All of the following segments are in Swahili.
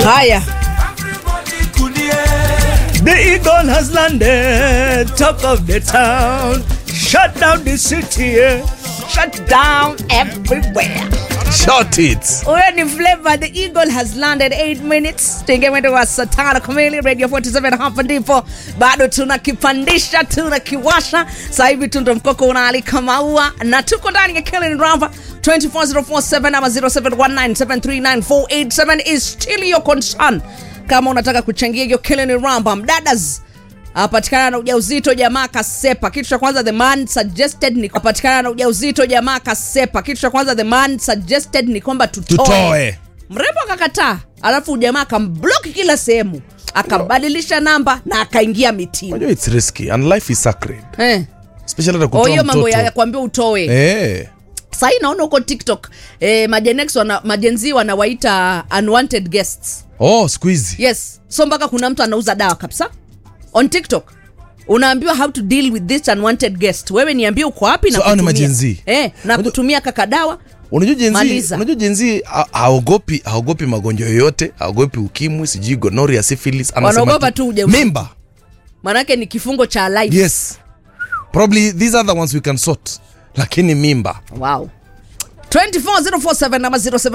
Haya, The eagle has landed top of the town. Shut down the city. eh. shut down everywhere. Shot it. Huyo ni Flavor, the eagle has landed 8 minutes. Tuingia mwendo wa saa tano kamili, Radio 47 hapa ndipo bado tunakipandisha, tunakiwasha. Sasa hivi tu ndo mkoko unaalika maua na tuko ndani ya Killing Ramba 24047 ama 0719739487 is still your concern. Kama unataka kuchangia hiyo Killing Ramba, mdadas apatikana na ujauzito jamaa kasepa. Kitu cha kwanza the man suggested ni apatikana na ujauzito jamaa kasepa. Kitu cha kwanza the man suggested ni kwamba tutoe. Tutoe. Mrembo akakataa, alafu jamaa akamblock kila sehemu, akabadilisha namba na akaingia mitini. Unajua it's risky and life is sacred. Eh. Especially hata Oh, kutoa hiyo mambo ya mtoto. kuambia utoe. Eh. Sahii naona huko TikTok eh, majenex wana, majenzi wanawaita unwanted guests. Oh, siku hizi. Yes, so mpaka kuna mtu anauza dawa kabisa on TikTok unaambiwa how to deal with this unwanted guest. Wewe niambie uko wapi na So, hao ni kutumia. majenzi? eh, na Unajua- kutumia kaka dawa Unajua jenzi, Maliza. unajua jenzi ha- haogopi haogopi magonjwa yoyote, haogopi ukimwi, sijui gonorrhea, syphilis, anasema Wanaogopa tu ujauzito. Mimba. manake ni kifungo cha life. Yes. Probably these are the ones we can sort. Lakini mimba. Wow. 24047 ama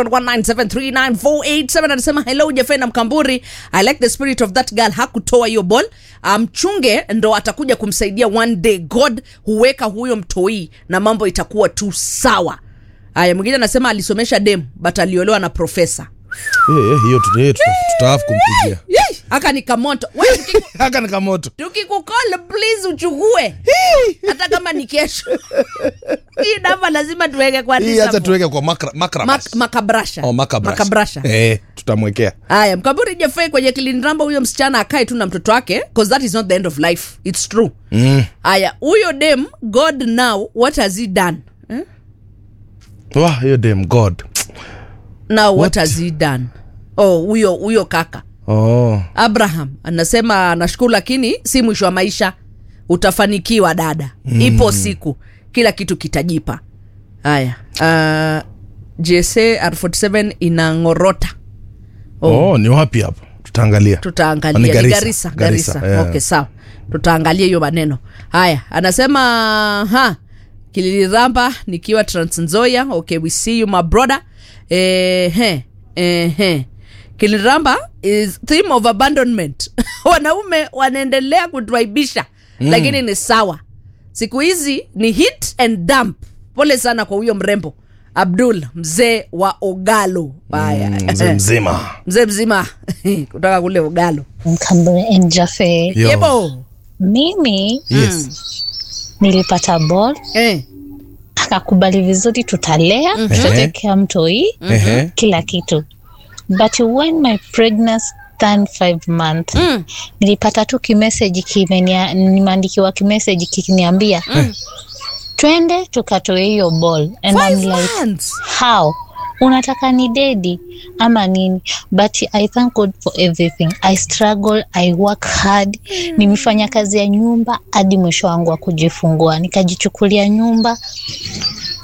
0719739487 anasema hello Jafena Mkamburi I like the spirit of that girl hakutoa hiyo ball mchunge um, ndo atakuja kumsaidia one day God huweka huyo mtoi na mambo itakuwa tu sawa haya mwingine anasema alisomesha dem but aliolewa na profesa Eh, eh, hiyo tuta- hiyo tuta- tutaafu kumpigia. Yei, aka ni kamoto Wewe tukiku- Haka ni kamoto. tukikukol please uchukue hata kama ni kesho hii namba lazima tuweke kwa Hii Lisa hata Mo. tuweke kwa makra, makra Mak- makabrasha Oh, makabrasha. makabrasha Eh, tutamwekea. haya mkaburi jafei kwenye kiliniramba huyo msichana akae tu na mtoto wake cause that is not the end of life its true haya huyo dem god now what has he done eh? Wah, hiyo damn God. now what, What? has he done oh huyo huyo kaka Oh. abraham anasema nashukuru lakini si mwisho wa maisha utafanikiwa dada mm. ipo siku kila kitu kitajipa haya uh, jsa r47 inangorota Oh. ni wapi hapo? Tutaangalia. tutaangalia Ni ni Garissa. garisa Garissa, garisa yeah. okay sawa tutaangalia hiyo maneno haya anasema ha kililiramba nikiwa transnzoia okay we see you my brother eh, he, eh, he. kiliramba is theme of abandonment wanaume wanaendelea kutuaibisha mm. lakini ni sawa siku hizi ni hit and dump pole sana kwa huyo mrembo abdul mzee wa ogalo haya Mzee mzima. mzee mzima kutoka kule ugalo Mkambwe and Jaffe. Yo. yebo Mimi Yes. nilipata ball eh. akakubali vizuri, tutalea tutatekea mtoi Ehe. kila kitu, but when my pregnancy turned five month Mm. nilipata tu kimeseji kimenia- nimeandikiwa kimeseji kikiniambia twende tukatoe hiyo ball and I'm Five like months. how unataka ni dedi ama nini but i thank god for everything i struggle i work hard nimefanya kazi ya nyumba hadi mwisho wangu wa kujifungua nikajichukulia nyumba